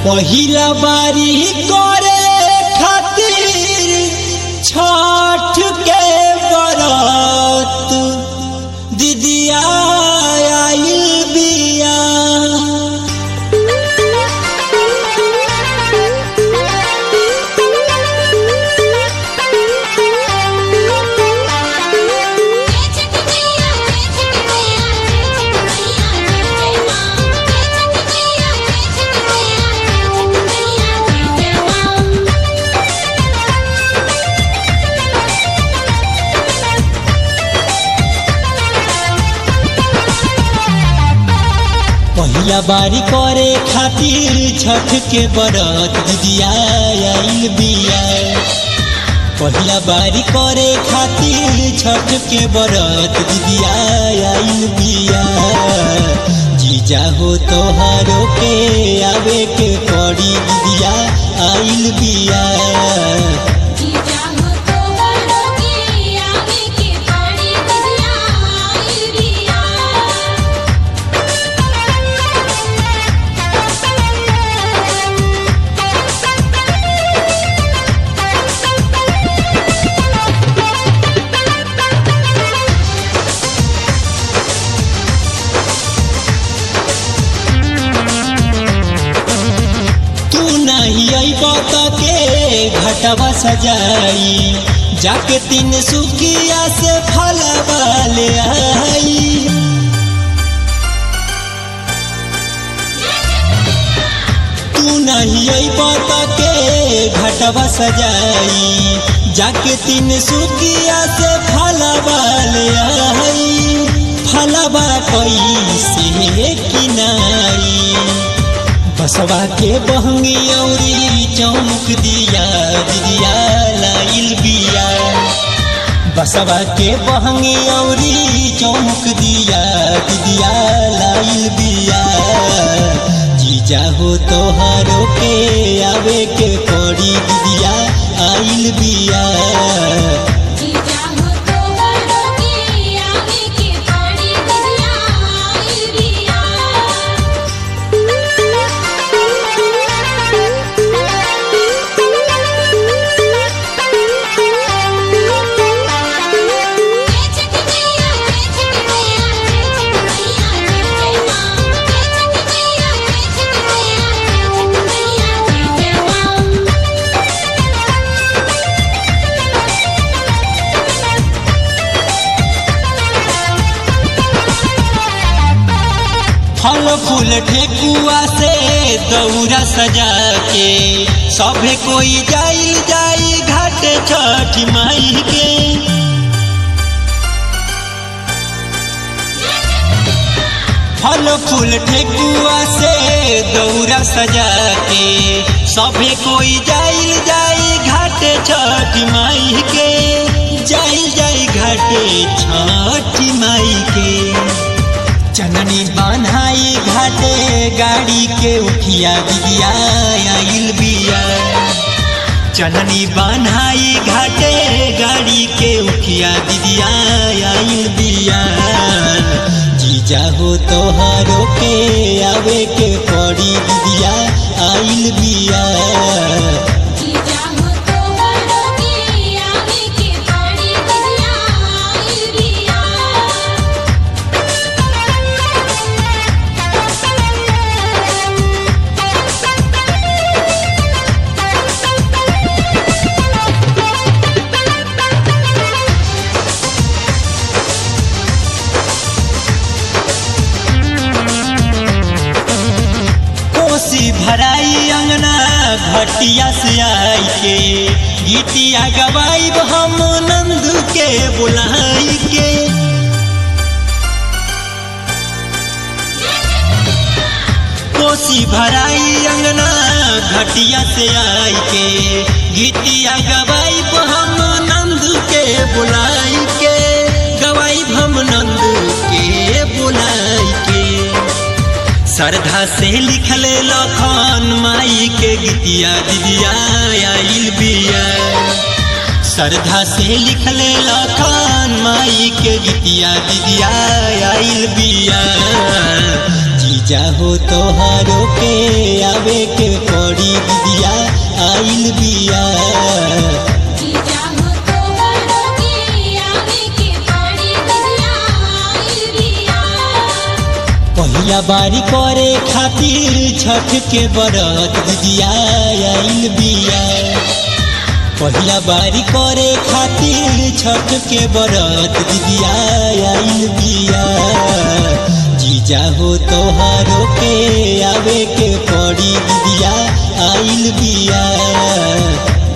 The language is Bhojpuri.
पहिला बारी करे खातिर छठ के बरत दीदिया आइल बिया पहिला बारी करे खातिर छठ के बरत दीदिया आइल बिया पहिला बारी करे खातिर छठ के बरत दीदिया आइल बिया जीजा हो तोहारो के आवे के पड़ी दीदिया आइल बिया तू नहीं अइब के घटवा सजाई जाके तीन सुखिया से फलवा ले आई तू नहीं अइब के घटवा सजाई जाके तीन सुखिया से फलवा ले आई फलवा कैसे किनाई बसवा के बहंगी औरी चौमुख दिया दिया लाइल बिया बसवा के बहंगी औरी चौमुख दिया दिया लाइल बिया जीजा हो तोहारो के आवे के पड़ी दिया आइल बिया फल फूल ठेकुआ से दौरा सजा के सभे कोई जाइल जाई घाट छठ माई के फल फूल ठेकुआ से दौरा सजा के सभे कोई जाइल जाई घाट छठ माई के जाइल जाई घाटे छठ माई के चननी बान्हाई घाटे गाड़ी के उठिया दिया आइल बिया चननी बान्हाई घाटे गाड़ी के उठिया दिदिया आइल बिया जीजा हो तोहारो के आवे के पड़ी दिदिया आइल बिया कोसी भराई अंगना घटिया से आई के गीतिया गवाई हम नंद के बुलाई के कोसी भराई अंगना घटिया से आई के गीतिया गवाई हम नंद के बुलाई के गवाई हम नंद के बुलाई के श्रद्धा से लिखल लखन माई के गीतिया दिदिया आइल बिया श्रद्धा से लिखल लखन माई के गीतिया दिदिया आइल बिया जीजा हो तोहारो के आवे के को आइल बिया जीजा हो तोहरो के आवे के पड़ी दिदिया आइल बिया पहिला बारी करे खातिर छठ के बरत दिदिया आइल बिया पहिला बारी करे खातिर छठ के बरत दिदिया आइल बिया जीजा हो तोहारो के आवे के पड़ी दिदिया आइल बिया